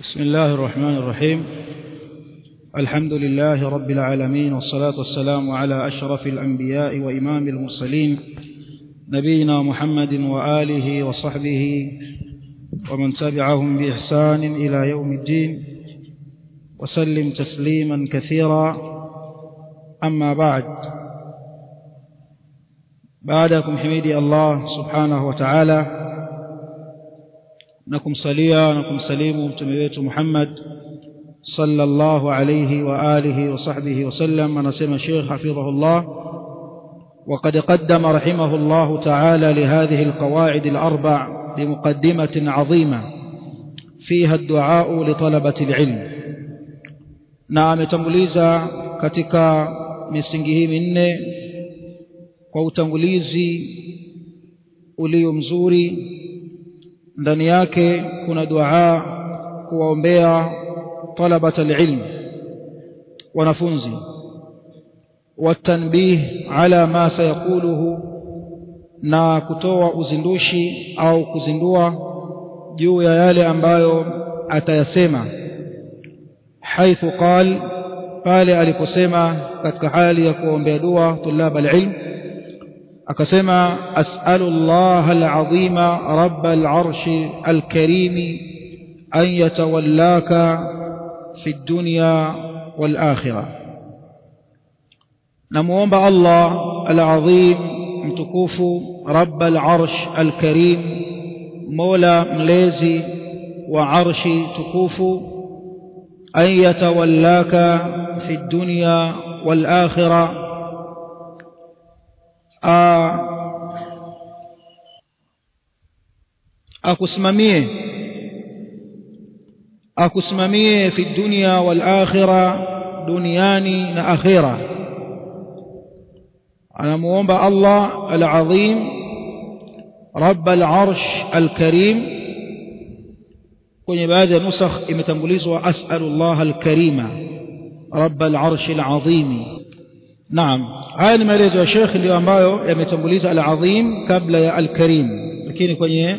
بسم الله الرحمن الرحيم الحمد لله رب العالمين والصلاة والسلام على أشرف الأنبياء وإمام المرسلين نبينا محمد وآله وصحبه ومن تبعهم بإحسان إلى يوم الدين وسلم تسليما كثيرا أما بعد بعدكم حميدي الله سبحانه وتعالى na kumsalia na kumsalimu mtume wetu Muhammad sallallahu alayhi wa alihi wa sahbihi wasallam anasema Sheikh hafidhahullah وقد قدم رحمه الله تعالى لهذه القواعد الأربع بمقدمة عظيمة فيها الدعاء لطلبة العلم نعم تنغليزا katika misingi hii minne kwa utangulizi ulio mzuri ndani yake kuna dua kuwaombea talabat alilm wanafunzi watanbih ala ma sayaquluhu na kutoa uzindushi au kuzindua juu ya yale ambayo atayasema haithu qal pale aliposema katika hali ya kuombea dua tulab alilm akasema as'alu Allah al-azima rabb al-arsh al-karim an yatawallaka fi dunya wal akhirah namuomba Allah al-azim mtukufu rabb al-arsh al-karim mola mlezi wa arshi tukufu an yatawallaka fi dunya wal akhirah akusimamie akusimamie fi dunya wal akhirah duniani na akhira anamuomba Allah al-azim rabb al-arsh al-karim kwenye baadhi ya nusakh imetambulizwa as'alu Allah al-karima rabb al-arsh al-azim naam haya ni maelezo ya Sheikh ndio ambayo yametambuliza al-azim kabla ya al-karim lakini kwenye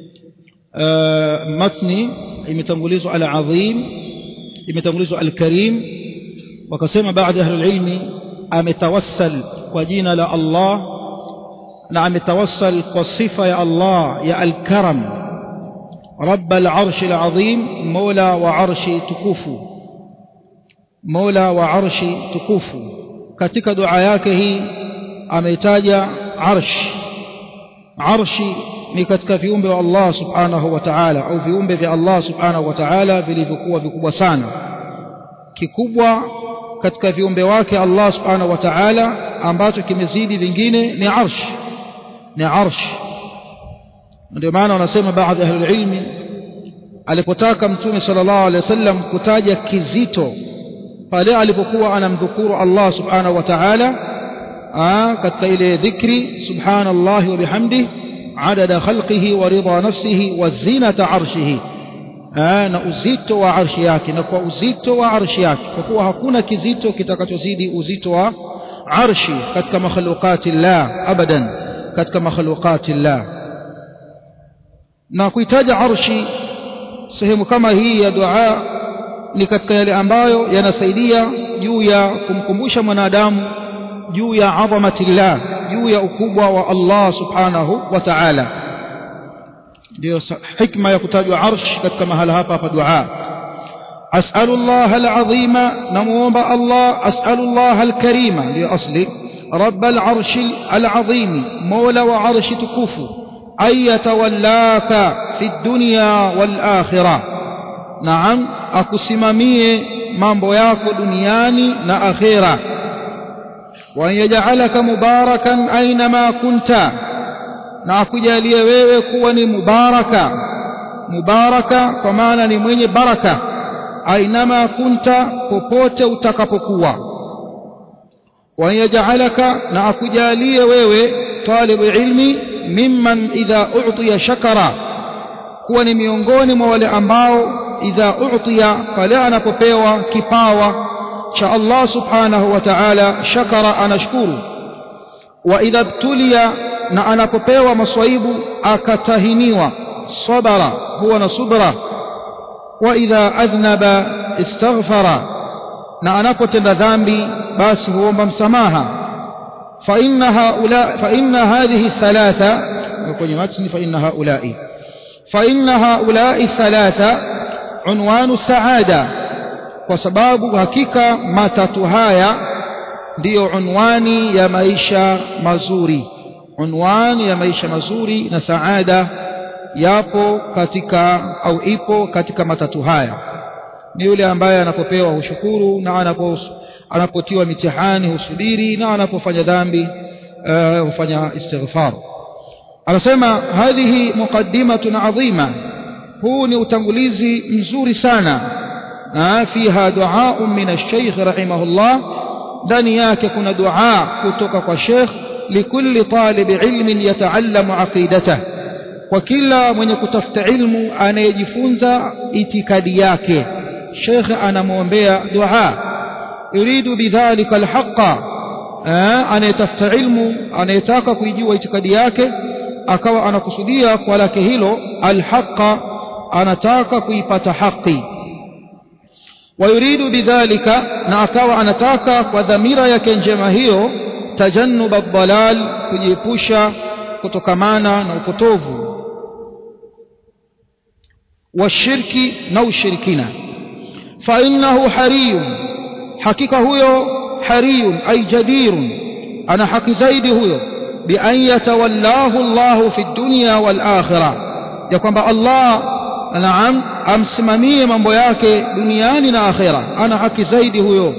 matni imetangulizwa al-azim imetangulizwa al-karim wakasema baadhi ya ilmi ametawassal kwa jina la Allah na ametawassal kwa sifa ya Allah ya al-karam رب العرش العظيم مولى وعرش تكوفو مولى وعرش تكوفو katika dua yake hii ameitaja arsh arshi ni katika viumbe wa Allah subhanahu wa ta'ala au viumbe vya Allah subhanahu wa ta'ala vilivyokuwa vikubwa sana kikubwa katika viumbe wake Allah subhanahu wa ta'ala ambacho kimezidi vingine ni arsh ni arsh ndio maana wanasema baadhi ya ilmi alipotaka mtume sallallahu alaihi wasallam kutaja kizito pale alipokuwa anamdhukuru Allah subhanahu wa ta'ala katika ile dhikri subhanallahi wa bihamdihi adada khalqihi wa ridha nafsihi wa zinata arshihi na uzito wa arshi yake na kwa uzito wa arshi yake kwa kuwa hakuna kizito kitakachozidi uzito wa arshi katika makhluqati llah abadan katika makhluqati llah na kuitaja arshi sehemu kama hii ya dua ni katika yale ambayo yanasaidia juu ya kumkumbusha mwanadamu juu ya adhamatillah juu ya ukubwa wa Allah subhanahu wa ta'ala ndio hikma ya kutajwa arsh katika mahala hapa hapa dua as'alu Allah al-azima namuomba Allah as'alu Allah al-karima ndio asli رب العرش العظيم مولى وعرش تكوف أن يتولاك في الدنيا والآخرة نعم akusimamie mambo yako duniani na akhira wa yaj'alaka mubarakan ainama kunta na akujalie wewe kuwa ni mubaraka mubaraka kwa maana ni mwenye baraka ainama kunta popote utakapokuwa wa yaj'alaka na akujalie wewe talibu ilmi mimman idha u'tiya shakara kuwa ni miongoni mwa wale ambao idha u'tiya pale anapopewa kipawa cha Allah subhanahu wa ta'ala shakara anashukuru wa idha btuliya na anapopewa maswaibu akatahiniwa sabara huwa na subra wa idha adhnaba istaghfara na anapotenda dhambi basi huomba msamaha fa inna haula fa inna hadhihi thalatha kwenye matni fa inna haulai fa inna haulai thalatha unwanu saada kwa sababu hakika matatu haya ndiyo unwani ya maisha mazuri unwani ya maisha mazuri na saada yapo katika au ipo katika matatu haya ni yule ambaye anapopewa hushukuru na anapo anapotiwa mitihani husubiri na anapofanya dhambi uh, hufanya istighfar anasema hadhihi muqaddimatun adhima huu ni utangulizi mzuri sana na fiha duaa min ash-shaykh rahimahullah ndani yake kuna dua kutoka kwa sheikh likulli talib ilmin yataallamu aqidatah kwa kila mwenye kutafuta ilmu anayejifunza itikadi yake shekhe anamwombea dua yuridu bidhalika alhaqa anayetafuta ilmu anayetaka kuijua itikadi yake akawa anakusudia kwa lake hilo alhaqa anataka kuipata haki wayuridu bidhalika na akawa anataka kwa dhamira yake njema hiyo tajannub ad-dalal kujiepusha kutokamana na upotovu washirki na ushirikina fa innahu hariyun hakika huyo hariyun ay jadirun ana haki zaidi huyo bi an yatawallahu Allahu fi dunya wal akhirah ya kwamba Allah naam amsimamie mambo yake duniani na akhira ana haki zaidi huyo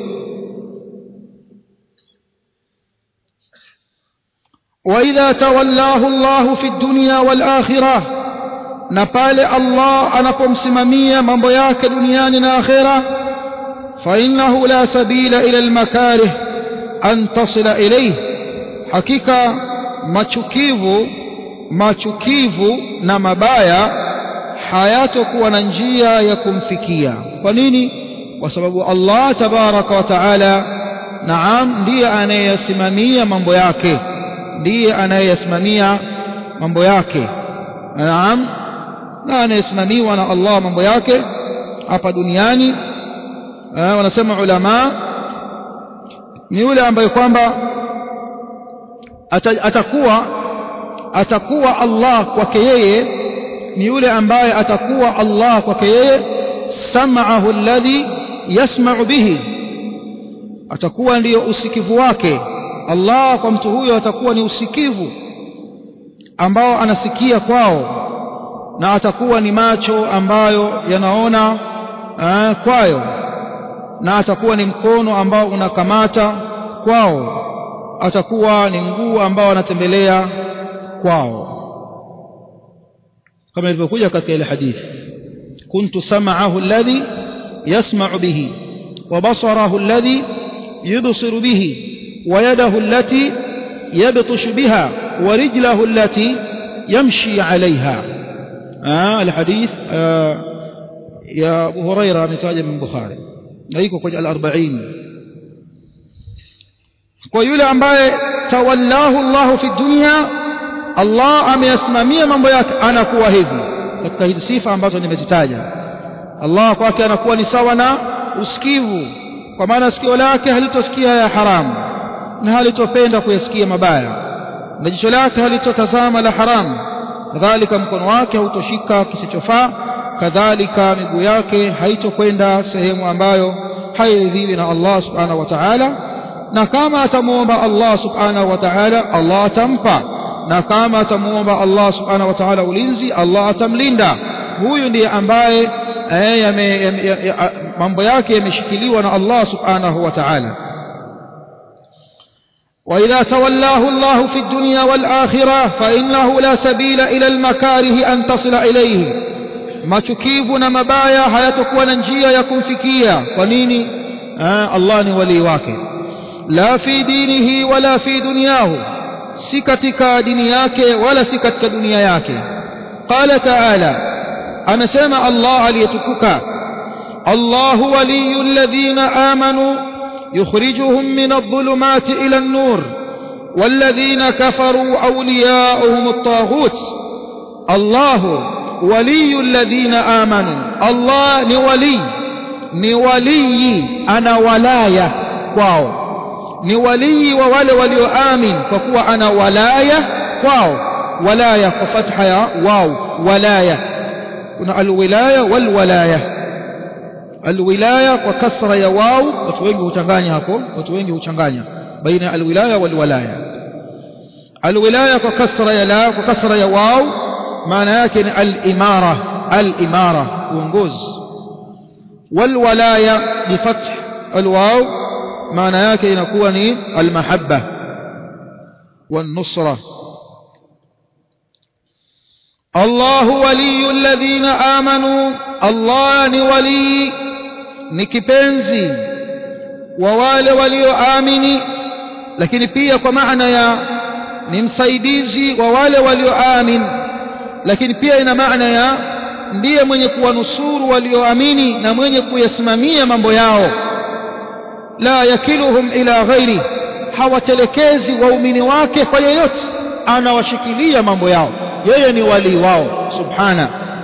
وإذا تولاه الله في الدنيا والآخرة نقال الله أنا قمسممية من بياك دنيانا آخرة فإنه لا سبيل إلى المكاره أن تصل إليه حقيقة machukivu machukivu na mabaya hayatokuwa na njia ya kumfikia kwa nini kwa sababu Allah tabaraka wa taala naam ndiye anayeyasimamia mambo yake ndiye anayeyasimamia mambo yake naam na anayesimamiwa na Allah mambo yake hapa duniani wanasema ulama ni yule ambaye kwamba atakuwa atakuwa Allah kwake yeye ni yule ambaye atakuwa Allah kwake yeye sam'ahu alladhi yasma'u bihi atakuwa ndiyo usikivu wake Allah kwa mtu huyo atakuwa ni usikivu ambao anasikia kwao na atakuwa ni macho ambayo yanaona uh, kwayo na atakuwa ni mkono ambao unakamata kwao atakuwa ni mguu ambao anatembelea kwao kama ilivyokuja katika ile hadithi kuntu sam'ahu alladhi yasma'u bihi wa basarahu alladhi yubsiru bihi wa yadahu allati yabtashu biha wa rijlahu allati yamshi 'alayha الحديث يا أبو هريرة متاجا من بخاري نايكو kwenye al-40 kwa yule ambaye tawallahu Allahu fi dunya Allah ameyasimamia mambo yake anakuwa hivi katika hizi sifa ambazo nimezitaja Allah kwake anakuwa ni sawa na usikivu kwa maana sikio lake halitosikia ya haramu na halitopenda kuyasikia mabaya na jicho lake halitotazama la haramu kadhalika mkono wake hautoshika kisichofaa kadhalika miguu yake haitokwenda sehemu ambayo hairidhiwi na Allah subhanahu wa ta'ala na kama atamuomba Allah subhanahu wa ta'ala Allah atampa na kama atamuomba Allah subhanahu wa ta'ala ulinzi Allah atamlinda huyu ndiye ambaye mambo yake yameshikiliwa na Allah subhanahu wa ta'ala وإذا تولاه الله في الدنيا والآخرة فإنه لا سبيل إلى المكاره أن تصل إليه ما تكيبنا مبايا hayatakuwa na njia ya kumfikia kwa nini Allah ni wali wake la fi dinihi wala fi dunyahu si katika dini yake wala si katika dunia yake qala ta'ala anasema Allah aliyetukuka Allahu waliyyu alladhina amanu يخرجهم من الظلمات إلى النور والذين كفروا أولياؤهم الطاغوت الله waliyu alladhina amanu Allah ni wali ni walii ana walaya kwao ni walii wa wale walioamin kwa kuwa ana walaya kwao walaya kwa fatha ya waw walaya kuna alwilaya walwalaya alwilaya kwa kasra ya waw watu wengi huchanganya hapo watu wengi huchanganya baina ya alwilaya walwalaya alwilaya kwa kasra ya la kwa kasra ya waw maana yake ni al-imara al-imara uongozi walwalaya bifath alwaw maana yake inakuwa ni almahabba والنصرة الله ولي الذين آمنوا الله ni wali ni kipenzi wa wale walioamini lakini pia kwa maana ya ni msaidizi wa wale walioamini lakini pia ina maana ya ndiye mwenye kuwanusuru walioamini na mwenye kuyasimamia mambo yao la yakiluhum ila ghairi hawatelekezi waumini wake kwa yeyote anawashikilia mambo yao yeye ni wali wao subhana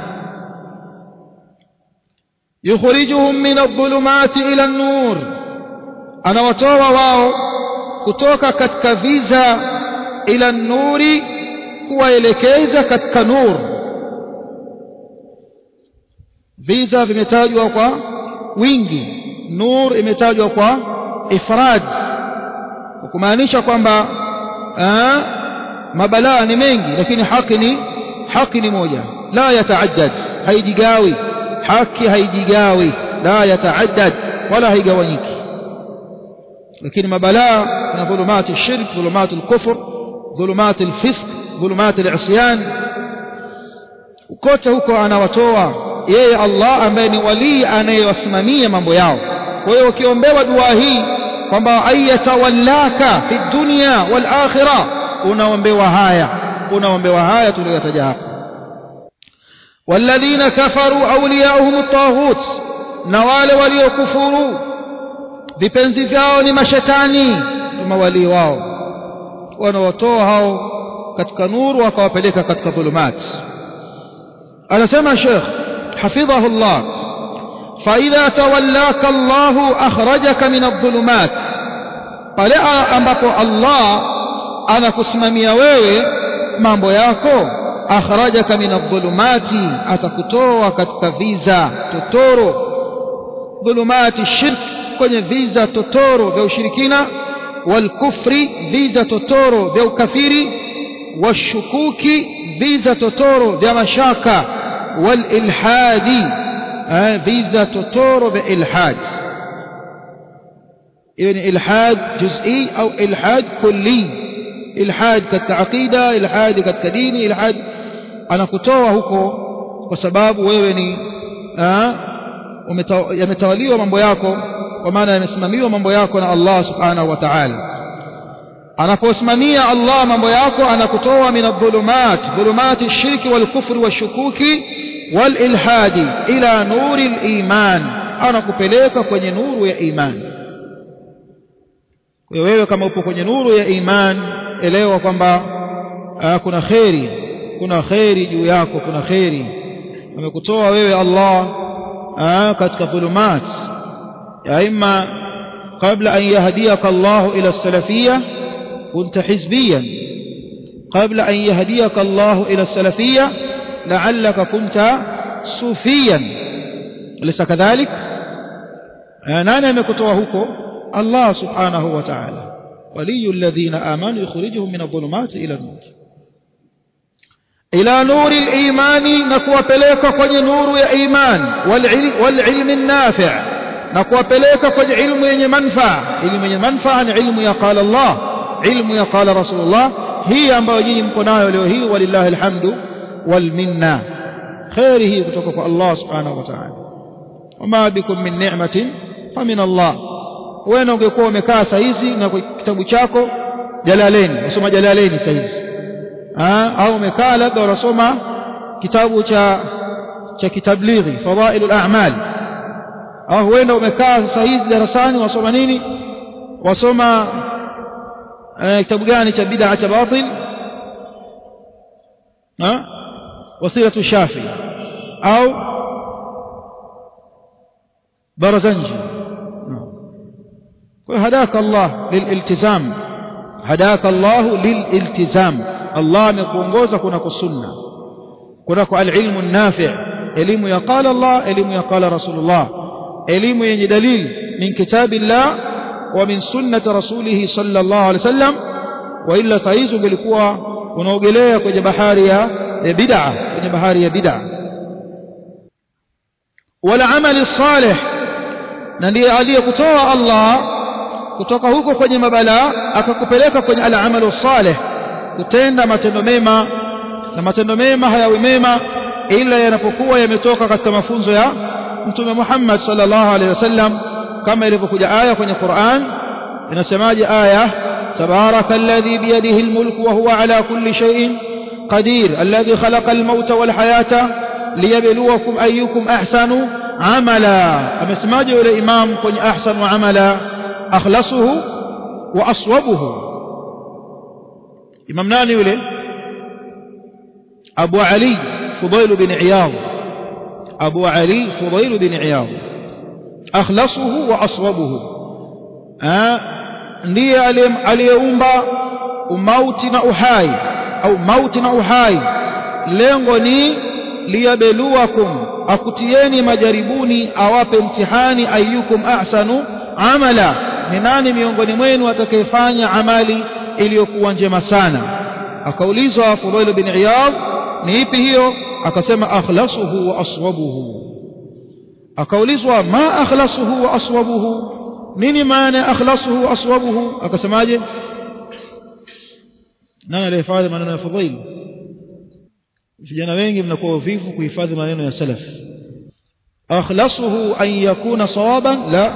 yukhrijuhum min adh-dhulumati ila an-nur anawatoa wao kutoka katika viza ila nuri kuwaelekeza katika nur viza vimetajwa kwa wingi nur imetajwa kwa ifrad kumaanisha kwamba mabalaa ni mengi lakini haki ni haki ni moja la yataaddad haijigawi haki haijigawi la yataaddad wala haigawanyiki lakini mabalaa kuna dhulumati shirk dhulumati al-kufr dhulumati al-fisq dhulumati al-isyan kote huko anawatoa yeye Allah ambaye ni walii anayewasimamia mambo yao kwa hiyo ukiombewa dua hii kwamba ayatawallaka fi dunya wal akhirah unaombewa haya unaombewa haya tuliyotaja hapa walladhina kafaru awliyauhum at-taghut na wale waliokufuru vipenzi vyao ni mashetani kama walii wao wanawatoa hao katika nuru wakawapeleka katika dhulumati anasema Sheikh حفظه الله فإذا تولاك الله أخرجك من الظلمات pale ambapo Allah anakusimamia wewe mambo yako akhrajaka min adh-dhulumati atakutoa katika viza totoro dhulumati shirk kwenye viza totoro vya ushirikina wal kufri viza totoro vya ukafiri washukuki viza totoro vya mashaka والإلحاد فيزا تطور بإلحاد يعني إلحاد جزئي أو إلحاد كلي إلحاد كالعقيدة إلحاد كالدين إلحاد أنا كتوى هكو وسباب ويوني yametawaliwa mambo yako kwa maana yamesimamiwa mambo yako na Allah subhanahu wa ta'ala anaposimamia Allah mambo yako anakutoa min adh-dhulumat dhulumati shirki wal kufri washukuki wal ilhadi ila nuri al-iman anakupeleka kwenye nuru ya iman kwa wewe kama upo kwenye nuru ya iman elewa kwamba kuna kheri kuna kheri juu yako kuna kheri amekutoa wewe Allah aa, katika dhulumat ya imma kabla an yahdiyaka Allah ila salafiyya كنت حزبيا قبل أن يهديك الله إلى السلفية لعلك كنت صوفيا أليس كذلك نانا مكتوهك الله سبحانه وتعالى ولي الذين آمنوا يخرجهم من الظلمات إلى النور إلى نور الإيمان نكوى بليك قد نور يا إيمان والعلم, والعلم النافع نكوى بليك قد علم ينمنفع علم ينمنفع عن علم يقال الله ilmu ya qala rasulullah hii ambayo nyinyi mko nayo leo hii walillahi alhamdu wal minna khairi hii kutoka kwa Allah subhanahu wa ta'ala wama bikum min ni'matin famin Allah wewe ungekuwa umekaa saa hizi na kitabu chako jalaleni unasoma jalaleni saa hizi au umekaa labda unasoma kitabu cha cha kitablighi fadailul a'mal au huenda umekaa saa hizi darasani wasoma nini wasoma kitabu gani cha bid'a cha batil ha wasilatu shafi au barazanji kwa hadaka Allah lililtizam hadaka Allah lililtizam Allah amekuongoza kunako sunna kunako alilmu nafi' elimu ya qala Allah elimu ya qala Rasulullah elimu yenye dalili min kitabillah wa min sunnati rasulih sallallahu alaihi wasallam wa illa saizu ungelikuwa unaogelea kwenye bahari ya bid'a kwenye bahari ya bid'a wala amali salih na ndiye aliyekutoa Allah kutoka huko kwenye mabala akakupeleka kwenye al-amalu salih kutenda matendo mema na matendo mema hayawi mema ila yanapokuwa yametoka katika mafunzo ya mtume Muhammad sallallahu alaihi wasallam kama ilivyokuja aya kwenye Qur'an inasemaje aya tabaraka alladhi biyadihi almulku wa huwa ala kulli shay'in qadir alladhi khalaqa almauta wal hayata liyabluwakum ayyukum ahsanu amala amesemaje yule imam kwenye ahsanu amala akhlasuhu wa aswabuhu imam nani yule abu ali fudail bin iyad abu ali fudail bin iyad akhlasuhu wa aswabuhu ndiye aliyeumba umauti na uhai au mauti na uhai lengo ni liyabeluwakum akutieni majaribuni awape mtihani ayyukum ahsanu amala ni nani miongoni mwenu atakayefanya amali iliyokuwa njema sana akaulizwa Fudail bin Iyad ni ipi hiyo akasema akhlasuhu wa aswabuhu akaulizwa ma akhlasuhu wa aswabuhu nini maana akhlasuhu wa aswabuhu akasemaje nani alihifadhi maneno ya Fudail vijana wengi mnakuwa wavivu kuhifadhi maneno ya salaf akhlasuhu an yakuna sawaban la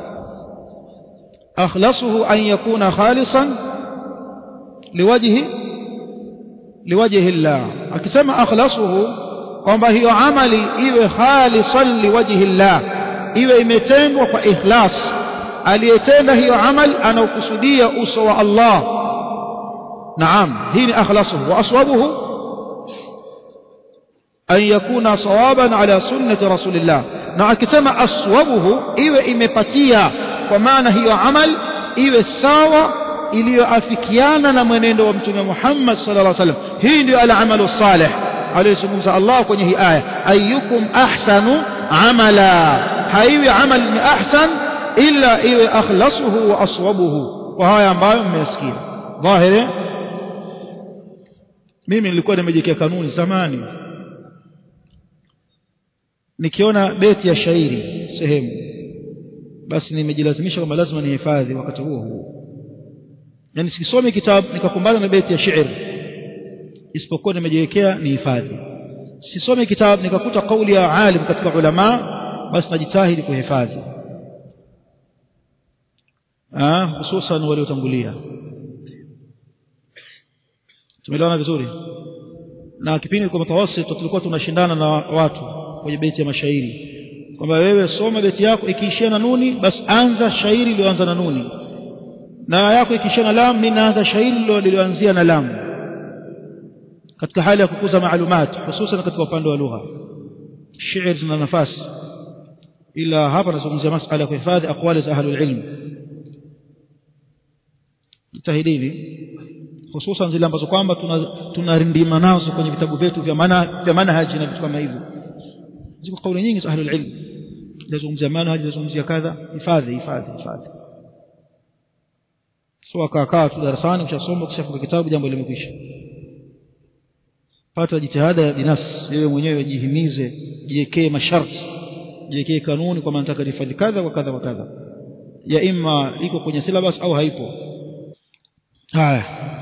akhlasuhu an yakuna khalisan liwajhi liwajhi Allah akisema akhlasuhu kwamba hiyo amali iwe khalisan liwajhi Allah iwe imetendwa kwa ikhlas aliyetenda hiyo amali anaokusudia uso wa Allah naam hii ni akhlasuhu wa aswabuhu an yakuna sawaban ala sunnati rasulillah na akisema aswabuhu iwe imepatia kwa maana hiyo amal iwe sawa iliyoafikiana na mwenendo wa mtume Muhammad sallallahu alaihi wasallam hii ndio al-amalu salih aliyozungumza Allah kwenye hii aya ayyukum ahsanu amala haiwi amal ni ahsan illa iwe akhlasuhu wa aswabuhu kwa haya ambayo mmesikia dhahiri mimi nilikuwa nimejiwekea kanuni zamani nikiona beti ya shairi sehemu basi nimejilazimisha kwamba lazima nihifadhi wakati huo huo yani sisomi kitabu nikakumbana na beti ya shairi isipokuwa nimejiwekea nihifadhi sisomi kitabu nikakuta kauli ya alim katika ulama basi najitahidi kuhifadhi ah hususan waliotangulia tumeelewana vizuri na kipindi kwa mtawasit tulikuwa tunashindana na watu kwenye beti ya mashairi kwamba wewe soma beti yako ikiishia na nuni basi anza shairi lililoanza na nuni na yako ikiishia na lam mimi naanza shairi lililoanzia na lam katika hali ya kukuza maalumat hususan katika upande wa lugha shairi zina nafasi ila hapa nazungumzia masuala ya kuhifadhi aqwali za ahlul ilm jitahidini hususan zile ambazo kwamba tunarindima nazo kwenye vitabu vyetu vya maana vya manhaji na vitu kama hivyo ziko kauli nyingi za ahlul ilm lazungumzia manhaji lazungumzia kadha hifadhi hifadhi hifadhi so akakaa tu darasani ukishasoma ukishafunga kitabu jambo limekwisha pata jitihada ya binafsi wewe mwenyewe jihimize jiwekee masharti jiwekee kanuni kwa nataka nifanye kadha kwa kadha kwa kadha ya imma iko kwenye syllabus au haipo haya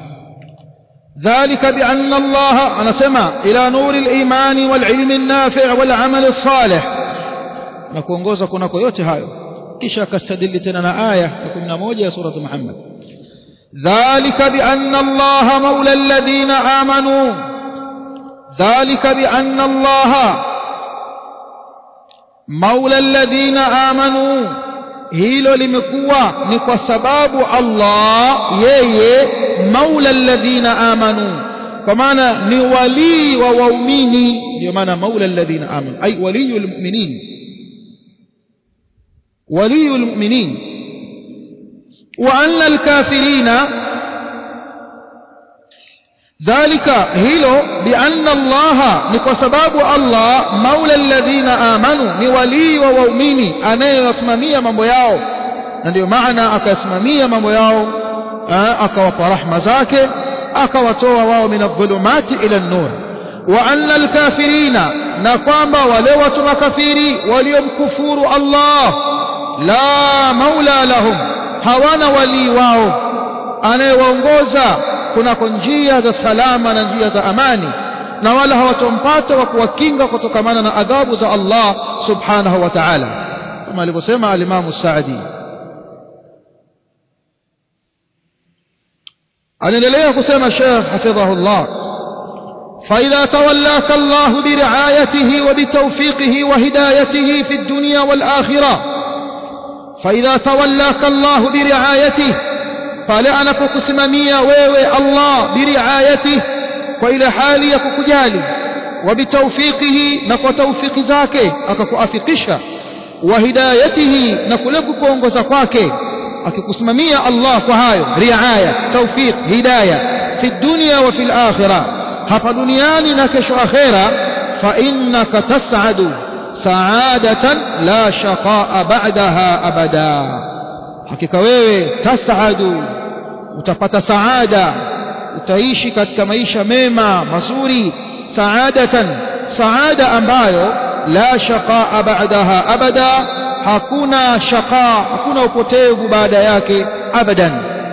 ذلك بأن الله أنا سمع إلى نور الإيمان والعلم النافع والعمل الصالح نكونغوزا كنكو yote hayo kisha akastadili tena na aya ya 11 ya sura Muhammad ذلك بأن الله مولى الذين آمنوا ذلك بأن الله مولى الذين آمنوا hilo limekuwa ni kwa sababu Allah yeye maula alladhina amanu kwa maana ni walii wa waumini ndio maana maula alladhina amanu ay waliyul mu'minin waliyul mu'minin wa anna alkafirina dhalika hilo bianna allaha ni kwa sababu allah maula alladhina amanu ni walii wa waumini anayewasimamia mambo yao na ndio maana akayasimamia mambo yao akawapa rahma zake akawatoa wao min adh-dhulumati ila an-nur wa anna al-kafirina na kwamba wale watu makafiri waliomkufuru Allah la maula lahum hawana wali wao anayewaongoza kunako njia za salama na njia za amani na wala hawatompata wa kuwakinga kutokamana na adhabu za Allah subhanahu wa ta'ala kama alivyosema al-Imam Sa'di anaendelea kusema Sheikh hafidhahullah فإذا تولاك الله برعايته وبتوفيقه وهدايته في الدنيا والآخرة فإذا تولاك الله برعايته فلأنا كسممية ويوي الله برعايته وإلى حالي يككجالي وبتوفيقه نكو توفيق ذاك أككو أفقشة وهدايته نكو كونغو زكواكي akikusimamia Allah kwa hayo riaya tawfiq hidayah fi dunya wa fil akhirah hapa duniani na kesho akhera fa innaka tas'adu sa'adatan la shaqa'a ba'daha abada hakika wewe tas'adu utapata saada utaishi katika maisha mema mazuri saadatan saada ambayo la shaqa'a ba'daha abada hakuna shaka hakuna upotevu baada yake abadan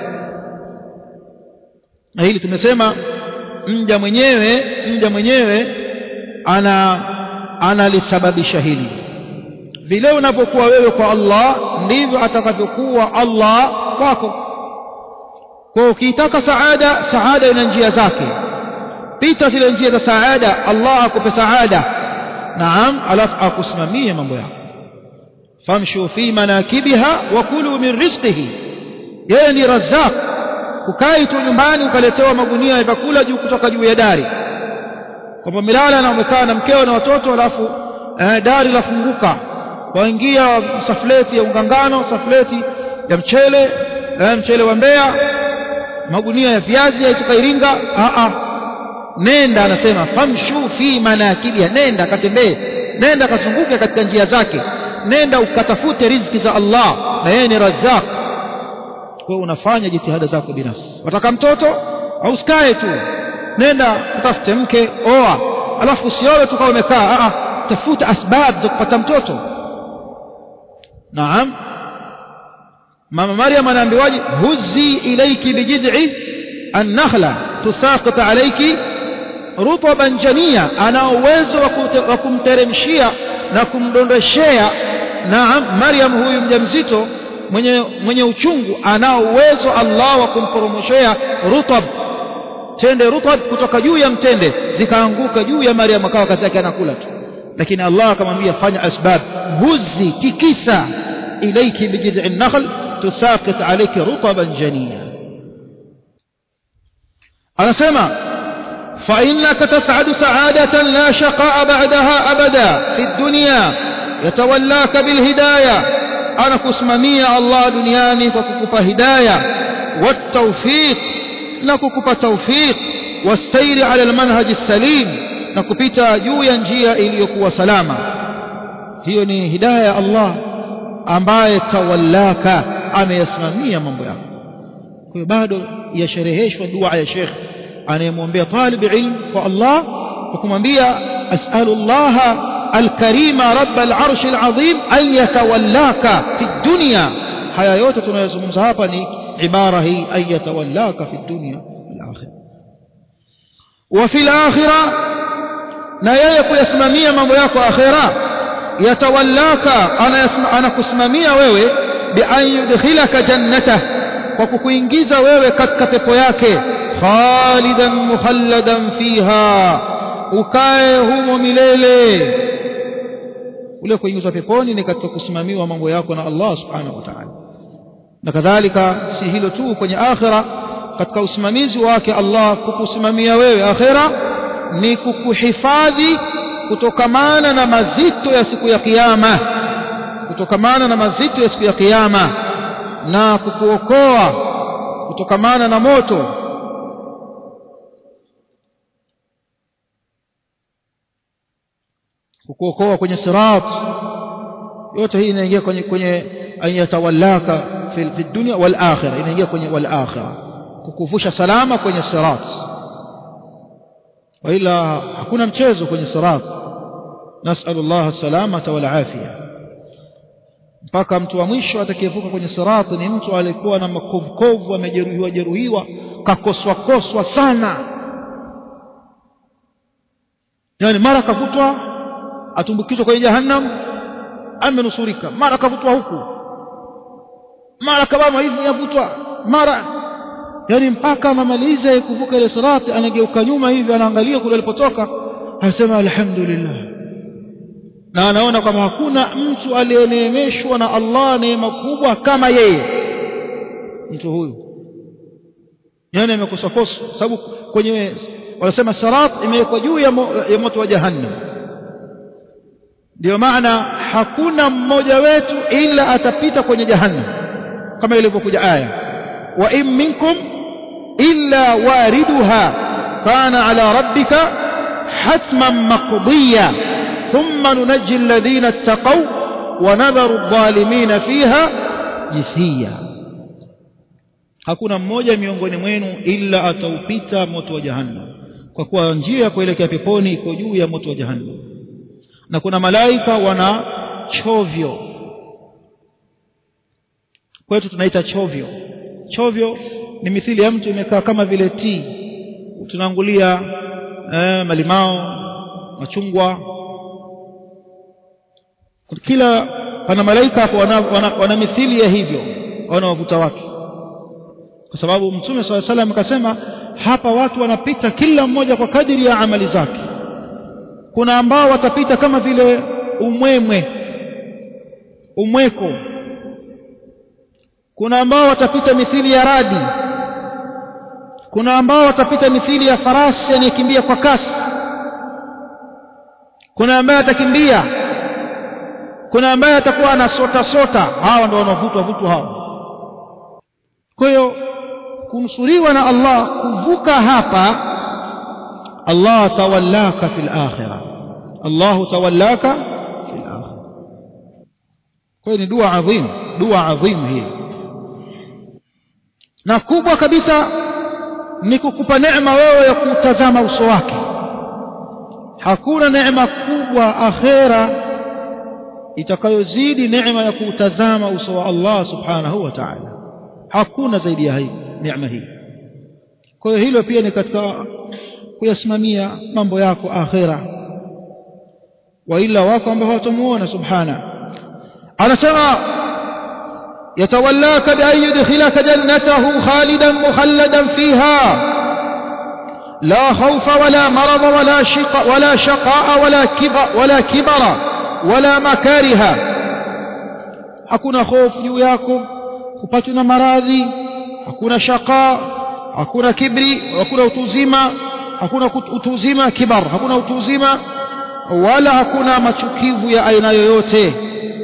na hili tumesema mja mwenyewe mja mwenyewe ana analisababisha hili vile unapokuwa wewe kwa Allah ndivyo atakavyokuwa Allah kwako kwa ukitaka saada saada ina njia zake pita zile njia za saada Allah akupe saada naam alafu akusimamie mambo yako famshu fi manakibiha wa kulu min rizqihi yeye ni razzaq ukai tu nyumbani ukaletewa magunia ya vyakula juu kutoka juu ya dari kwamba milala na umekaa na mkeo na watoto alafu eh, dari lafunguka waingia safleti ya ungangano safleti ya mchele eh, mchele wa Mbeya magunia ya viazi yaitoka Iringa a a nenda anasema famshu fi manakibiha nenda katembee nenda kazunguke katika njia zake nenda ukatafute riziki za Allah na yeye ni razzaq kwa unafanya jitihada zako binafsi wataka mtoto au usikae tu nenda utafute mke oa alafu usioe tu kama umekaa a tafuta asbab za kupata mtoto naam mama maryam anaambiwaje huzi ilayki bijid'i an-nakhla tusaqit alayki rutban jania ana uwezo wa kumteremshia na kumdondoshea naam Maryam huyu mjamzito mwenye mwenye uchungu anao uwezo Allah wa kumporomoshea rutab tende rutab kutoka juu ya mtende zikaanguka juu ya Maryam akawa kazi yake anakula tu lakini Allah akamwambia fanya asbab huzi tikisa ilayki bijid'i an-nakhl tusaqit alayki rutaban janiya anasema فإنك تسعد سعادة لا شقاء بعدها أبدا في الدنيا يتولاك بالهداية أنا كسممية الله دنياني فككب هداية والتوفيق نككب توفيق والسير على المنهج السليم نكبت جويا جيا إليكوا سلاما hiyo ni hidaya ya Allah ambaye tawallaka ameyasimamia mambo yako kwa hiyo bado yashereheshwa dua ya Sheikh anayemwombea talib ilm kwa Allah kwa kumwambia as'alu Allah alkarima rabb al'arsh al'azim an yatawallaka fi dunya haya yote tunayozungumza hapa ni ibara hii an yatawallaka fi dunya wal akhirah wa fil akhirah na yeye kuyasimamia mambo yako akhirah yatawallaka anakusimamia wewe bi an yudkhilaka jannatah kwa kukuingiza wewe katika pepo yake khalidan mukhalladan fiha ukae humo milele ule kuingizwa peponi ni katika kusimamiwa mambo yako na Allah subhanahu wa ta'ala na kadhalika si hilo tu kwenye akhira katika usimamizi wake Allah kukusimamia wewe akhera ni kukuhifadhi kutokamana na mazito ya siku ya kiyama kutokamana na mazito ya siku ya kiyama na kukuokoa kutokamana na moto kukuokoa kwenye sirat yote hii inaingia kwenye kwenye an yatawallaka fi, fi dunya wal akhirah inaingia kwenye wal akhirah kukuvusha salama kwenye sirat waila hakuna mchezo kwenye sirat nasalullah salamata wal afia mpaka mtu wa mwisho atakayevuka kwenye sirat ni mtu aliyekuwa na makovukovu amejeruhiwa jeruhiwa kakoswa koswa sana yani mara kavutwa atumbukizwa kwenye jahannam amenusurika mara kavutwa huku mara kabama hivi yavutwa mara yani mpaka amalize kuvuka ile sirati anageuka nyuma hivi anaangalia kule alipotoka anasema alhamdulillah na anaona kwamba hakuna mtu aliyeneemeshwa na Allah neema kubwa kama yeye mtu huyu yani amekosa kosa sababu kwenye wanasema sirat imewekwa juu ya, mo, ya moto wa jahannam ndio maana hakuna mmoja wetu ila atapita kwenye jahannam kama ilivyokuja aya wa in minkum illa wariduha kana ala rabbika hatman maqdiya thumma nunajji alladhina ittaqaw wa nadharu adh-dhalimina fiha jithiya hakuna mmoja miongoni mwenu illa ataupita moto wa jahannam kwa kuwa njia ya kuelekea peponi iko juu ya moto wa jahannam na kuna malaika wana chovyo kwetu tunaita chovyo chovyo ni mithili ya mtu imekaa kama vile tii tunaangulia eh, malimao machungwa kila pana malaika hapo wana, wana, wana mithili ya hivyo wanawavuta watu kwa sababu mtume saa salam akasema hapa watu wanapita kila mmoja kwa kadiri ya amali zake kuna ambao watapita kama vile umwemwe umweko kuna ambao watapita mithili ya radi kuna ambao watapita mithili ya farasi anayekimbia kwa kasi kuna ambaye atakimbia kuna ambaye atakuwa anasota sota hawa ndio wanaovutwa vutu hawa kwa hiyo kunusuriwa na Allah kuvuka hapa Allah tawallaka fil akhirah Allah tawallaka fil akhirah kwa hiyo ni dua adhim dua adhim hii na kubwa kabisa ni kukupa neema wewe ya kutazama uso wake hakuna neema kubwa akhera itakayozidi neema ya kutazama uso wa Allah subhanahu wa ta'ala hakuna zaidi ya hii neema hii kwa hiyo hilo pia ni katika kuyasimamia mambo yako akhera waila wako ambao hawatamuona subhana anasema يتولاك بأن يدخلك جنته خالدا مخلدا فيها لا خوف ولا مرض ولا شق ولا شقاء ولا كبر ولا كبر ولا مكاره hakuna hofu juu yako hupatwi na maradhi hakuna shaqa hakuna kibri hakuna utuzima hakuna utuzima kibar hakuna utuzima wala hakuna machukivu ya aina yoyote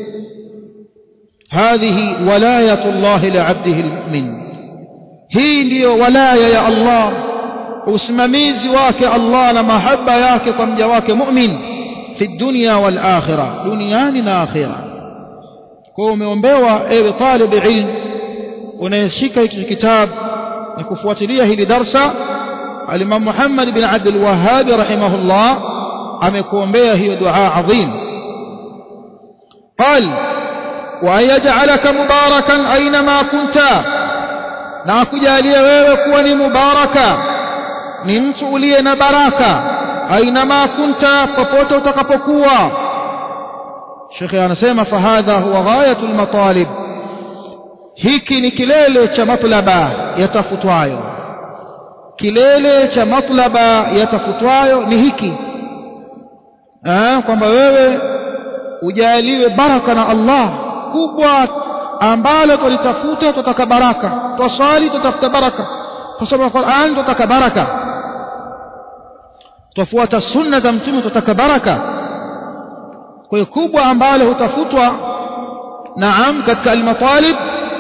هذه ولاية الله لعبده المؤمن hii ndiyo walaya ya Allah usimamizi wake Allah na mahaba yake kwa mja wake mu'min fi dunya wal akhirah duniani na akhira kwa umeombewa ewe talib ilm unayeshika hiki kitabu na kufuatilia hili darsa al-Imam Muhammad bin Abdul Wahhab rahimahullah amekuombea hiyo dua adhim قال وأن يجعلك مباركا أينما كنت na akujalie wewe kuwa ni mubaraka ni mtu uliye na baraka ainama kunta popote utakapokuwa shekhe anasema fahadha huwa ghayatu lmatalib hiki ni kilele cha matlaba yatafutwayo kilele cha matlaba yatafutwayo ni hiki kwamba wewe ujaliwe baraka na Allah kubwa ambalo tulitafuta tutaka baraka twaswali tutafuta baraka tusoma Qur'an tutaka baraka tufuata sunna za mtume tutaka baraka kwa hiyo kubwa ambalo hutafutwa naam katika almatalib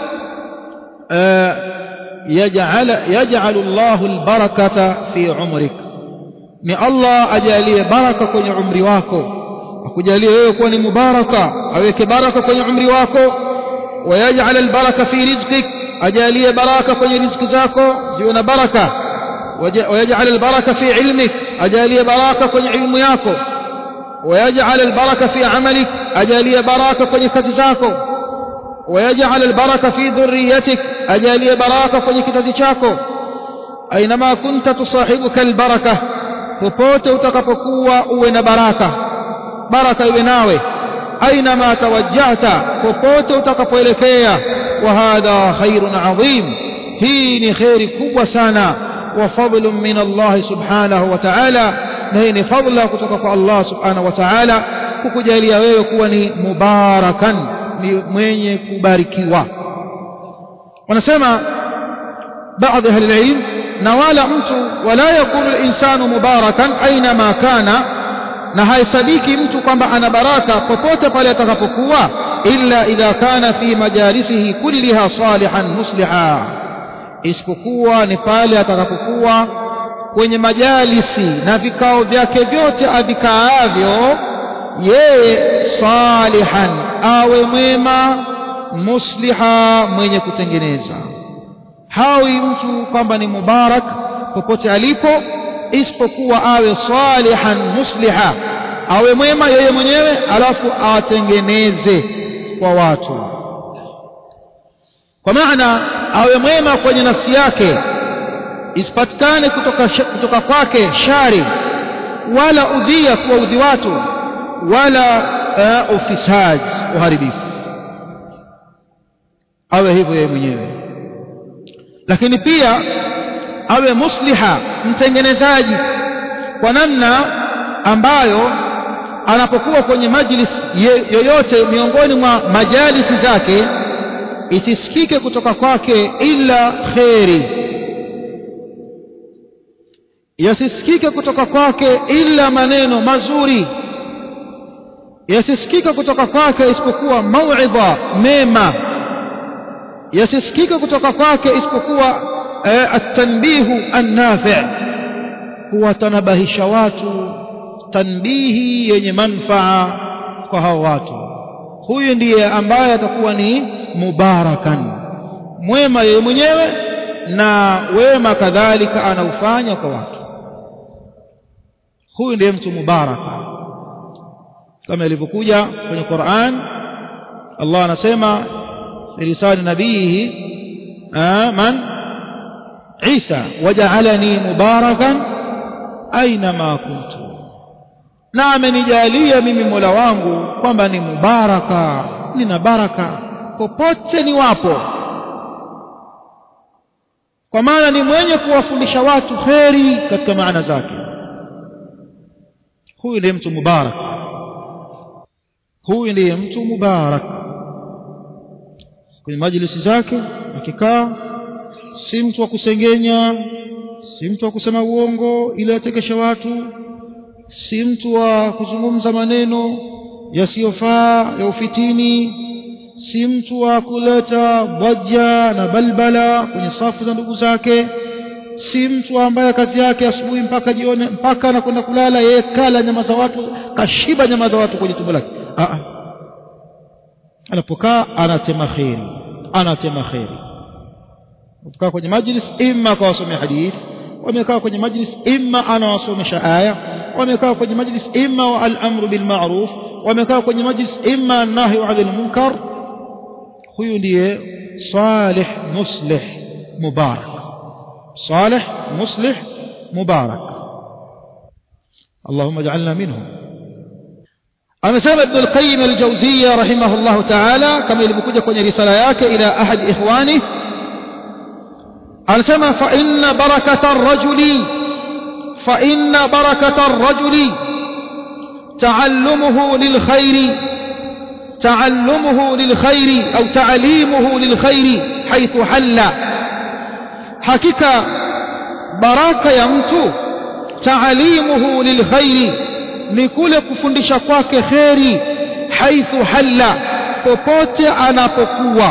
yaj'al yaj'al Allahu albarakata fi umrik ni Allah ajalie baraka kwenye umri wako akujalie wewe kuwa ni mubaraka aweke baraka kwenye umri wako ويجعل البركة في رزقك أجالية بركة في رزق ذاكو زيون بركة ويجعل البركة في علمك أجالية بركة في علم ياكو ويجعل البركة في عملك أجالية بركة في كتزاكو ويجعل البركة في ذريتك أجالية بركة في كتزاكو أينما كنت تصاحبك البركة popote utakapokuwa uwe na baraka baraka iwe nawe أينما توجهت popote utakapoelekea وهذا خير عظيم hii خير kubwa sana وفضل من الله سبحانه وتعالى na hii ni fadla kutoka kwa Allah subhanahu wa ta'ala kukujalia wewe kuwa ni mubarakan ni mwenye kubarikiwa wanasema baadhi ahli ilm na wala mtu wala yakunu al-insanu mubarakan aina ma kana na haisabiki mtu kwamba ana baraka popote pale atakapokuwa illa idha kana fi majalisihi kulliha salihan musliha isipokuwa ni pale atakapokuwa kwenye majalisi na vikao vyake vyote avikaavyo yeye salihan awe mwema musliha mwenye kutengeneza hawi mtu kwamba ni mubarak popote alipo isipokuwa awe salihan musliha awe mwema yeye mwenyewe alafu atengeneze kwa watu kwa maana awe mwema kwenye nafsi yake isipatikane kutoka, kutoka kwake shari wala udhia kuwaudhi watu wala uh, ufisad uharibifu awe hivyo yeye mwenyewe lakini pia awe musliha mtengenezaji kwa namna ambayo anapokuwa kwenye majlis yoyote miongoni mwa majalisi zake isisikike kutoka kwake ila kheri yasisikike kutoka kwake ila maneno mazuri yasisikike kutoka kwake isipokuwa mauidha mema yasisikike kutoka kwake isipokuwa التنبيه النافع kuwatanabahisha watu tanbihi yenye manfaa kwa hao watu huyu ndiye ambaye atakuwa ni mubarakan mwema yeye mwenyewe na wema kadhalika anaufanya kwa watu huyu ndiye mtu mubaraka kama ilivyokuja kwenye Qur'an Allah anasema lisani nabihi man Isa waja'alani mubarakan aina kuntu na amenijalia mimi Mola wangu kwamba ni mubaraka nina baraka popote ni wapo kwa maana ni mwenye kuwafundisha watu kheri katika maana zake huyu ndiye mtu mubarak huyu ndiye mtu mubarak kwenye majlisi zake akikaa si mtu wa kusengenya si mtu wa kusema uongo ili atekeshe watu si mtu wa kuzungumza maneno yasiyofaa ya ufitini si mtu wa kuleta dhaja na balbala kwenye safu za ndugu zake si mtu ambaye kazi yake asubuhi mpaka jioni mpaka anakwenda kulala yeye kala nyama za watu kashiba nyama za watu kwenye tumbo lake anapokaa anatema kheri anatema kheri ukikaa kwenye majlis imma akawasomea hadith wamekaa kwenye majlis imma anawasomesha aya wamekaa kwenye majlis imma al-amru bil ma'ruf wamekaa kwenye majlis imma an-nahyu 'anil munkar huyu ndiye salih muslih mubarak salih muslih mubarak اللهم اجعلنا منهم amesema ibn al-qayyim al-jawziyya rahimahullah ta'ala kama ilivyokuja kwenye risala yake ila ahad ikhwani anasema fa inna barakata ar-rajuli fa inna barakata ar-rajuli ta'allumuhu lil khairi تعلمه للخير أو تعليمه للخير حيث حل حقيقة baraka ya mtu taalimuhu lilkhairi ni kule kufundisha kwake kheri haithu halla popote anapokuwa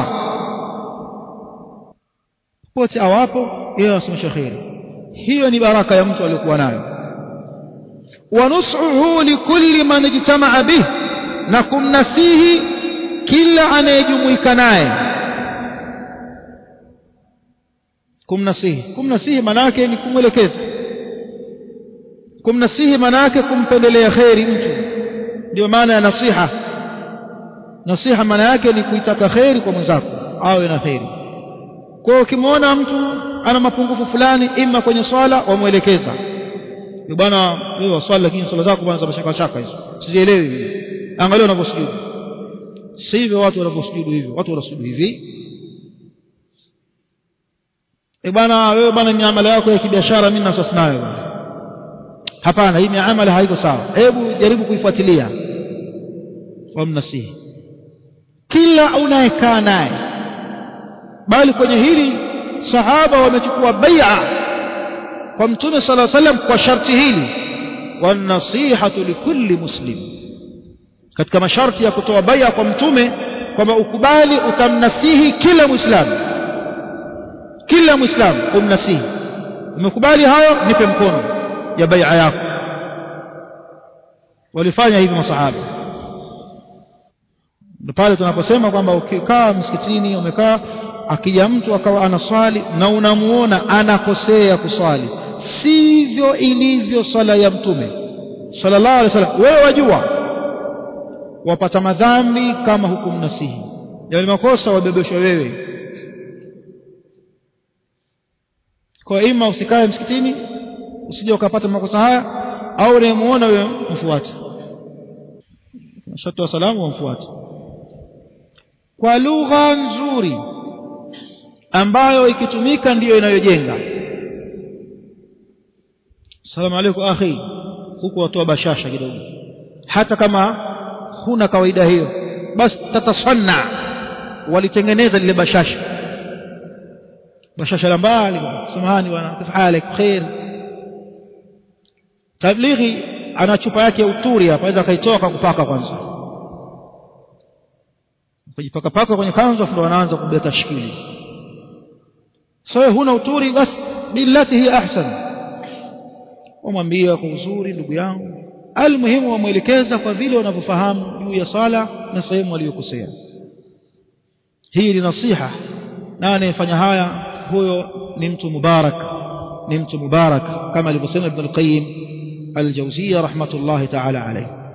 popote awapo yeye anasomesha kheri hiyo ni baraka ya mtu aliyokuwa nayo wa nus'uhu likulli man ijtama'a bih na kumnasihi kila anayejumuika naye kumnasihi kumnasihi manake ni kumwelekeza kumnasihi manake kumpendelea kheri mtu ndio maana ya nasiha nasiha maana yake ni kuitaka kheri kwa mwenzako awe na kheri kwa hiyo ukimwona mtu ana mapungufu fulani ima kwenye swala wamwelekeza bwana wewe waswali lakini swala zako bwana za mashaka shaka hizo sizielewi mimi angalia unavyosujudu si hivyo watu wanavyosujudu hivyo watu wanasujudu hivi e bwana wewe bwana miamala yako ya kibiashara mimi nasasi nayo hapana hii miamala haiko sawa hebu jaribu kuifuatilia wamnasihi kila unayekaa naye bali kwenye hili sahaba wamechukua bai'a kwa mtume sala salam kwa sharti hili wanasihatu likulli muslim katika masharti ya kutoa bai'a kwa mtume kwamba ukubali utamnasihi kila muislamu kila muislamu umnasihi umekubali hayo nipe mkono ya bai'a yako walifanya hivi masahaba pale tunaposema kwamba ukikaa msikitini umekaa akija mtu akawa anaswali na unamuona anakosea kuswali sivyo ilivyo swala ya mtume sallallahu alaihi wasallam wewe wajua wapata madhambi kama hukumnasihi yale makosa wabebeshwa wewe kwa ima usikae msikitini usije ukapata makosa haya au unayemuona wewe mfuate shatu wa salamu wamfuate kwa lugha nzuri ambayo ikitumika ndiyo inayojenga salamu alaykum akhi huku watoa bashasha kidogo hata kama huna kawaida hiyo basi tatasanna walitengeneza lile bashasha bashasha la mbali samahani bwana kif halik khair tablighi ana chupa yake ya uturi hapa aweza akaitoa kupaka kwanza kujipaka paka kwenye kanzu afu anaanza kubeba tashkili sasa huna uturi basi billati hi ahsan umwambia kwa uzuri ndugu yangu almuhimu wamwelekeza kwa vile wanavyofahamu juu ya sala na sehemu aliyokosea hii ni nasiha na anayefanya haya huyo ni mtu mubarak ni mtu mubarak kama alivyosema ibn al-qayyim al-jawziyya rahmatullahi ta'ala alayhi